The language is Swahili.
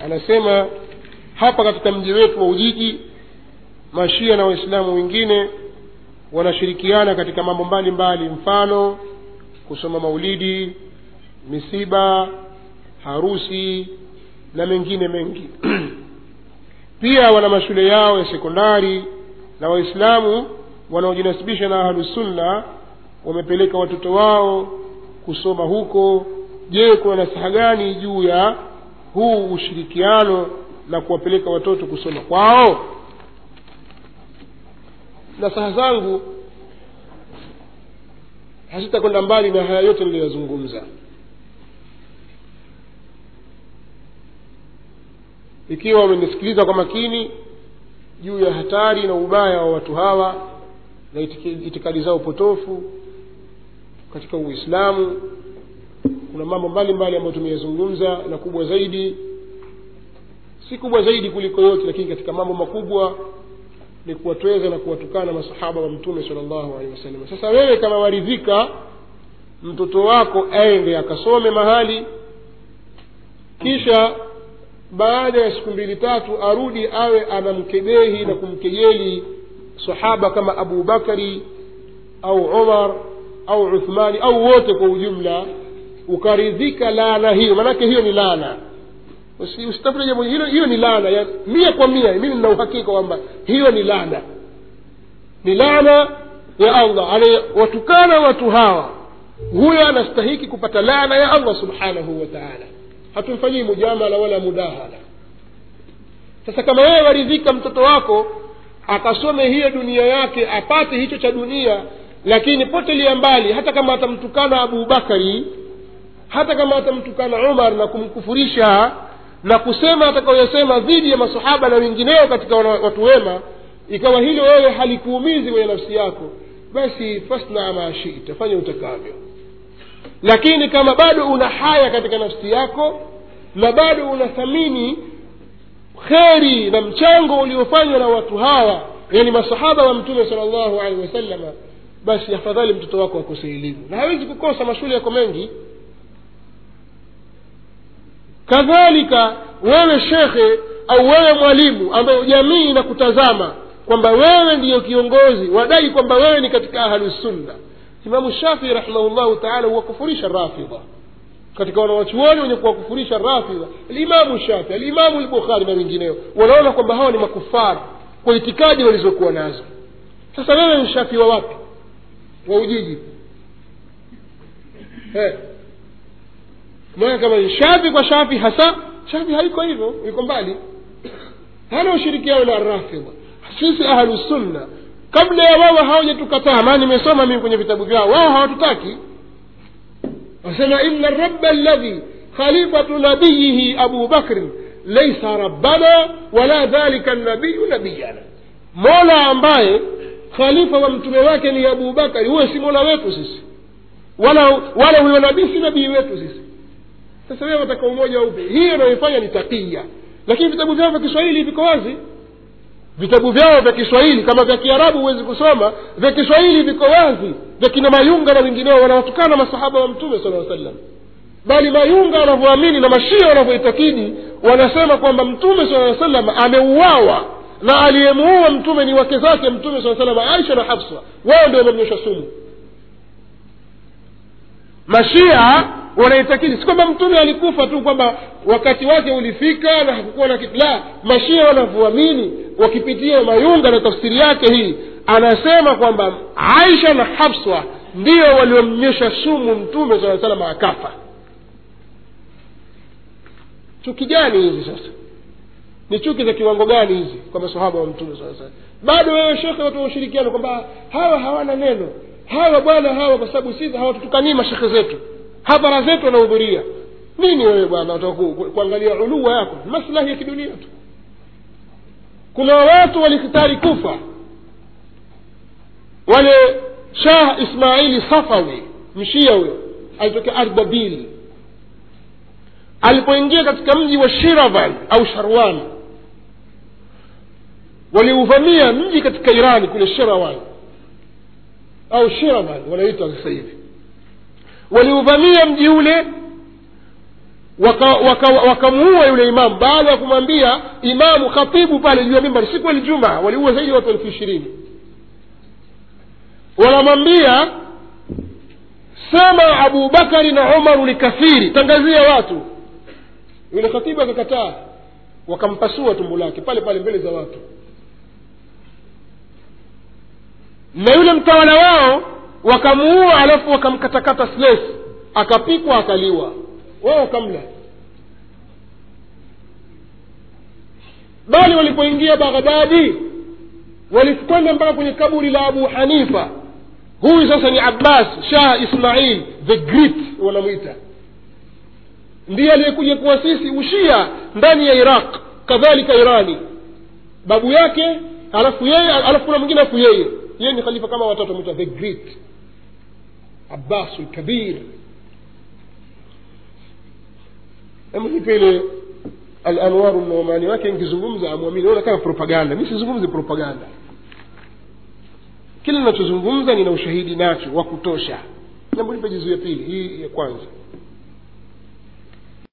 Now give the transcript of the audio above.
anasema hapa katika mji wetu wa ujiji mashia na waislamu wengine wanashirikiana katika mambo mbalimbali mfano kusoma maulidi misiba harusi na mengine mengi pia wana mashule yao ya sekondari na waislamu wanaojinasibisha na ahlusunna wamepeleka watoto wao kusoma huko je kuna nasaha gani juu ya huu ushirikiano na kuwapeleka watoto kusoma kwao nasaha zangu hazitakwenda mbali na haya yote niliyoyazungumza ikiwa wamenisikiliza kwa makini juu ya hatari na ubaya wa watu hawa na itiki- itikadi zao potofu katika uislamu kuna mambo mbalimbali ambayo tumeyazungumza na kubwa zaidi si kubwa zaidi kuliko yote lakini katika mambo makubwa ni kuwatweza na kuwatukana masahaba wa mtume sala llahu alehi wasallam sasa wewe kama waridhika mtoto wako aende akasome mahali kisha baada ya siku mbili tatu arudi awe anamkebehi na kumkejeli sahaba kama abu bakari au umar au uthmani au wote kwa ujumla ukaridhika laana hiyo maanake hiyo ni laana Usi- usitafute jambo hilo hiyo ni laana ya mia kwa mia mimi nina uhakika kwamba hiyo ni laana ni laana ya allah anayewatukana watu hawa huyo anastahiki kupata laana ya allah subhanahu wa taala hatumfanyii mujamala wala mudahala sasa kama wewe waridhika mtoto wako akasome hiyo dunia yake apate hicho cha dunia lakini potelia mbali hata kama atamtukana abu bakari hata kama atamtukana umar na kumkufurisha na kusema atakayoyasema dhidi ya masahaba na wengineo katika wana- watu wema ikawa hilo wewe halikuumizi kwenye nafsi yako basi fasna ma shita fanya utakavyo lakini kama bado una haya katika nafsi yako na bado unathamini kheri na mchango uliofanywa na watu hawa yani masahaba wa mtume sala llahu alehi wasalama basi afadhali mtoto wako akose elimu na hawezi kukosa mashule yako mengi kadhalika wewe shekhe au wewe mwalimu ambaye jamii inakutazama kwamba wewe ndiyo kiongozi wadai kwamba wewe ni katika ahlusunna imamu shafii rahimahullahu taala huwakufurisha rafidha katika wanawachuoni wenye kuwakufurisha rafidha alimamu shafi alimamu lbukhari na wengineo wanaona kwamba hawa ni makufara kwa itikadi walizokuwa nazo sasa wewe ni shafi wa wapi wa ujiji eh. maana kama ni shafi kwa shafi hasa shafi haiko hivyo iko mbali hana ushirikiano na rafidha sisi ahlusunna kabla ya wao hawajatukataa maana nimesoma mimi kwenye vitabu vyao wao hawatutaki wasema ina raba alladhi khalifatu nabiyihi abu bakrin laisa rabbana wala dhalika nabiyu nabiyana mola ambaye khalifa wa mtume wake ni abu bakari huyo si mola wetu sisi wala wala huyo nabii si nabii wetu sisi sasa wewe wataka umoja upe hiyo inayoifanya ni takia lakini vitabu vyao vya kiswahili viko wazi vitabu vyao vya kiswahili kama vya kiarabu huwezi kusoma vya kiswahili viko wazi vya kina mayunga na wengineo wanawatukana masahaba wa mtume sala sallam bali mayunga wanavyoamini na mashia wanavyoitakidi wanasema kwamba mtume sala salam ameuawa na aliyemuua mtume ni wake zake mtume saa salam aisha na hafsa wao ndio wamemnyosha sumu mashia wanaitakidi si kwamba mtume alikufa tu kwamba wakati wake ulifika na hakukuwa na kitu la mashia wanavyoamini wakipitia mayunga na tafsiri yake hii anasema kwamba aisha na hafsa ndio waliomnyesha sumu mtume saa salam akafa chuki gani hizi sasa ni chuki za kiwango gani hizi kwa masahaba wa mtume saa salam bado wewe shekhe watu wa ushirikiano kwamba hawa hawana neno hawa bwana hawa kwa sababu sisi hawatutukanii mashekhe zetu hadhara zetu wanahudhuria nini wewe bwana wataka ku- ku- kuangalia uluwa yako maslahi ya kidunia tu kuna watu walikitari kufa wale shah ismaili safawi mshia huyo alitokea ardabil alipoingia katika mji wa shiravan au sharwan waliuvamia mji katika irani kule shirawan au shiravan wanaitwa sasa hivi waliuvamia mji ule wakamuua waka, waka wakamuua yule imamu baada ya kumwambia imamu khatibu pale juu ya mimbari siku aljuma waliua zaidi ya watu elfu ishirini wanamwambia sema abubakari na umaru ni kafiri tangazia watu yule khatibu akakataa wakampasua tumbo lake pale pale mbele za watu na yule mtawala wao wakamuua alafu wakamkatakata sles akapikwa akaliwa wao wakamla bali walipoingia baghdadi walikwenda mpaka kwenye kaburi la abu hanifa huyu sasa ni abbas shah ismail the great wanamwita ndiye aliyekuja kuasisi ushia ndani ya iraq kadhalika irani babu yake alafu yeye alafu kuna mwingine alafu yeye yeye ni khalifa kama watatu amwita the great abbas lkabir hebu nipe ile alanwaru nomani wake nkizungumza amwamini naona kama propaganda mi sizungumzi propaganda kile ninachozungumza nina ushahidi nacho wa kutosha jambo nipe jizu ya pili hii ya kwanza